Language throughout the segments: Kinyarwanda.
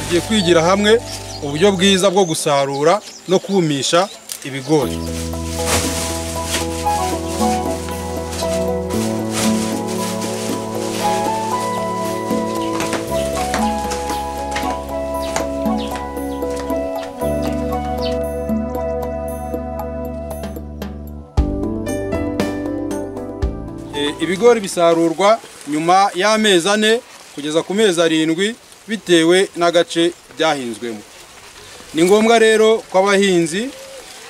tugiye kwigira hamwe uburyo bwiza bwo gusarura no kumisha ibigori E, ibigori bisarurwa nyuma y'amezi ane kugeza ku mezi arindwi bitewe n'agace byahinzwemo ni ngombwa rero ko abahinzi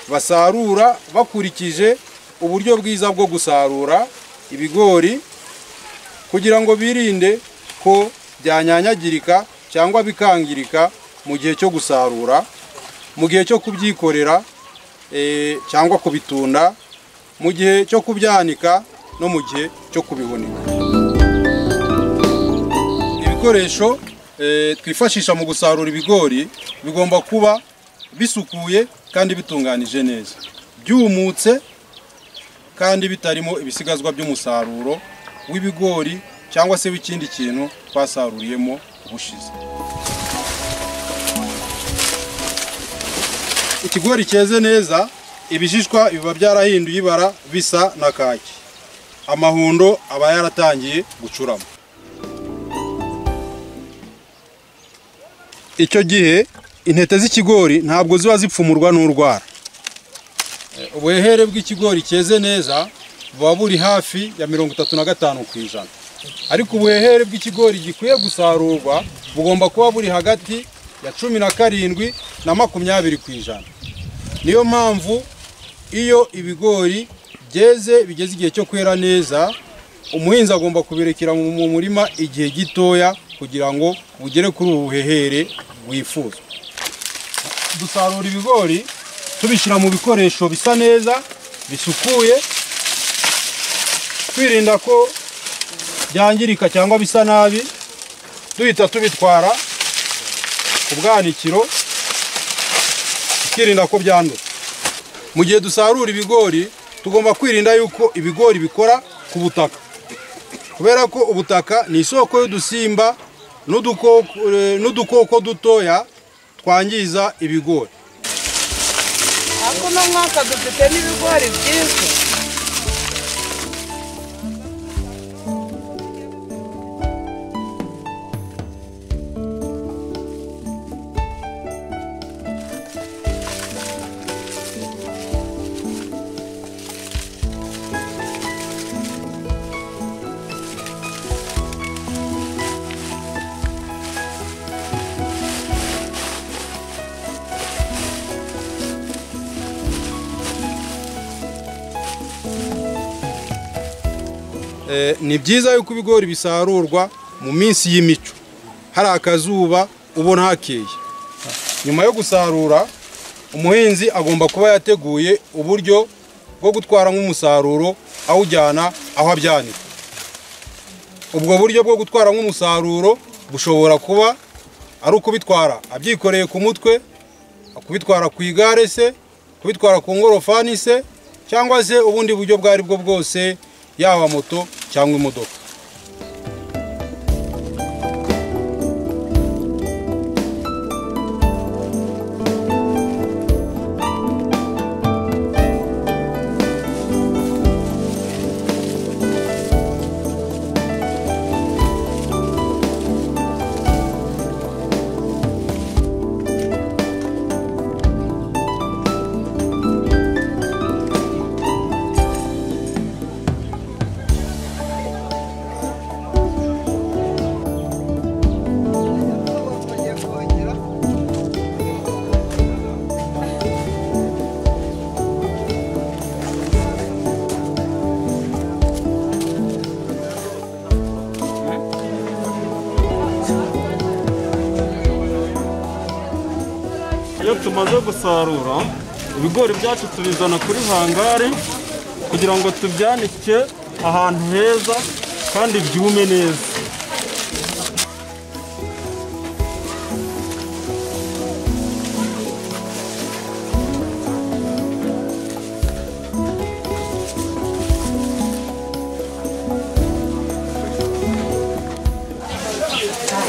basarura bakurikije uburyo bwiza bwo gusarura ibigori kugira ngo birinde ko byanyanyagirika cyangwa bikangirika mu gihe cyo gusarura mu gihe cyo kubyikorera eh, cyangwa kubitunda mu gihe cyo kubyanika no mu gihe cyo kubihunika ibikoresho eh, twifashisha mu gusarura ibigori bigomba kuba bisukuye kandi bitunganije neza byumutse kandi bitarimo ibisigazwa by'umusaruro w'ibigori cyangwa se w'ikindi kintu twasaruriyemo ubushize ikigori cyeze neza ibishishwa biba byarahinduye ibara bisa na kaki amahundo aba yaratangiye gucurama icyo gihe intete z'ikigori ntabwo ziba zipfumurwa n'urwara Eh, ubuhehere bw'ikigori cyeze neza buba buri hafi ya mirongo itatu na gatanu ku ijana ariko ubuhehere bw'ikigori gikwiye gusarurwa bugomba kuba buri hagati ya cumi na karindwi na makumyabiri ku ijana niyo mpamvu iyo ibigori byeze bigeze igihe cyo kwera neza umuhinzi agomba kubirekera mu murima igihe gitoya kugira ngo bugere kuri ubu buhehere bwifuzwa dusarura ibigori tubishyira mu bikoresho bisa neza bisukuye twirinda ko byangirika cyangwa bisa nabi duhita tubitwara ku bwanikiro tukirinda ko byandura mu gihe dusarura ibigori tugomba kwirinda yuko ibigori bikora ku butaka kubera ko ubutaka ni isoko y'udusimba n'udukoko- eh, n'udukoko dutoya twangiza ibigori ariko uno mwaka dufite n'ibigori byiza Eh, ni byiza yuko ibigori bisarurwa mu minsi y'imico hari akazuba ubona hakeye nyuma yo gusarura umuhinzi agomba kuba yateguye uburyo bwo gutwara nk'umusaruro awujyana aho abyanika ubwo buryo bwo gutwara nk'umusaruro bushobora kuba ari ukubitwara abyikoreye ku mutwe kubitwara ku igare se kubitwara ku ngorofani se cyangwa se ubundi buryo bwo aribwo bwose yaba moto cyangwa imodoka iyo tumaze gusarura ibigori byacu tubizana kuri hangari kugira ngo tubyanike ahantu heza kandi byume neza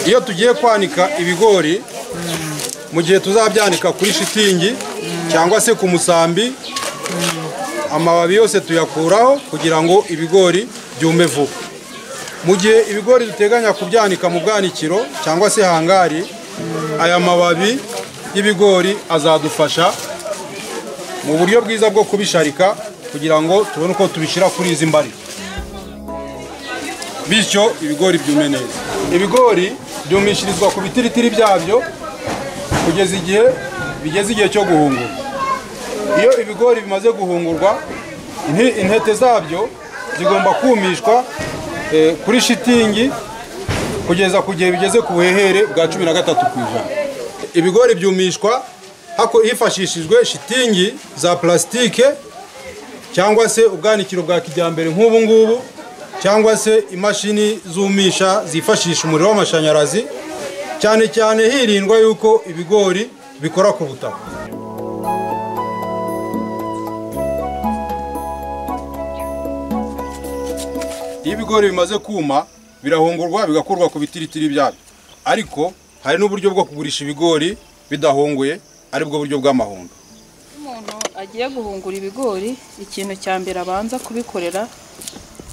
iyo tugiye kwanika ibigori mu gihe tuzabyanika kuri shitingi cyangwa se ku musambi amababi yose tuyakuraho kugira ngo ibigori byume vuba mu gihe ibigori duteganya kubyanika mu bwanikiro cyangwa se hangari aya mababi y'ibigori azadufasha mu buryo bwiza bwo kubisharika kugira ngo tubone uko tubishyira kuri izi mbari bityo ibigori byume neza ibigori byumishirizwa ku bitiritiri byabyo kugeza igihe bigeze igihe cyo guhungura iyo ibigori bimaze guhungurwa inti- intete zabyo zigomba kumishwa eh, kuri shitingi kugeza ku gihe bigeze ku buhehere bwa cumi na gatatu ku ijana ibigori byumishwa hako- hifashishijwe shitingi za plasitike cyangwa se ubwanikiro bwa kijyambere nk'ubu ngubu cyangwa se imashini zumisha zifashisha umuriro w'amashanyarazi cyane cyane hirindwa yuko ibigori bikora ku butaka iyo ibigori bimaze kuma birahungurwa bigakurwa ku bitiritiri byabyo ariko hari n'uburyo bwo kugurisha ibigori bidahunguye aribwo buryo bw'amahundo umuntu agiye guhungura ibigori ikintu cya mbere abanza kubikorera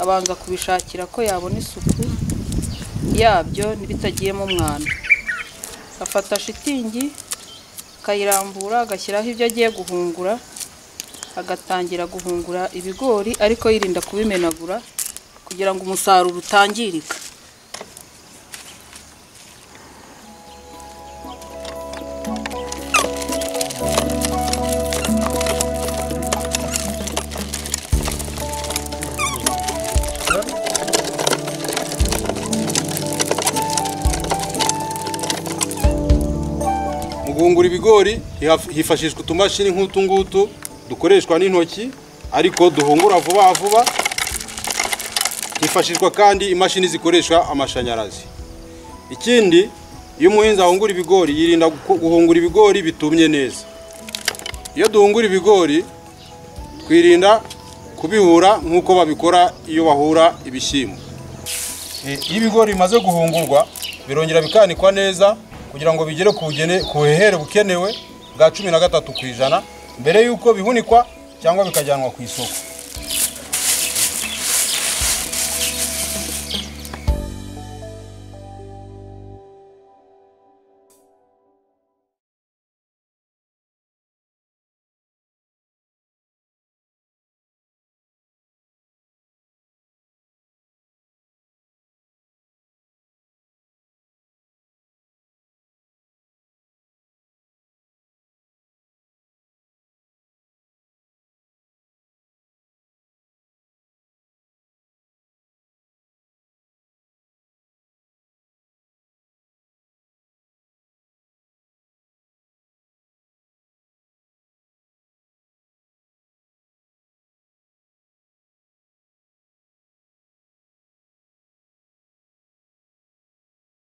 abanza kubishakira ko yabona isuku yabyo bitagiyemo umwanda afata shitingi akayirambura agashyiraho ibyo agiye guhungura agatangira guhungura ibigori ariko yirinda kubimenagura kugira ngo umusaruro utangirika mu guhungura ibigori hihaf- hifashishwa utumashini nk'utu ngutu dukoreshwa n'intoki ariko duhungura vuba vuba hifashishwa kandi imashini zikoresha amashanyarazi ikindi iyo umuhinzi ahungura ibigori yirinda guko- guhungura ibigori bitumye neza iyo duhungura ibigori twirinda kubihura nk'uko babikora iyo bahura ibishyimbo Eh, iyo ibigori bimaze guhungurwa birongera bikanikwa neza kugira ngo bigere ku bugene- ku buhehere bukenewe bwa cumi na gatatu ku ijana mbere y'uko bihunikwa cyangwa bikajyanwa ku isoko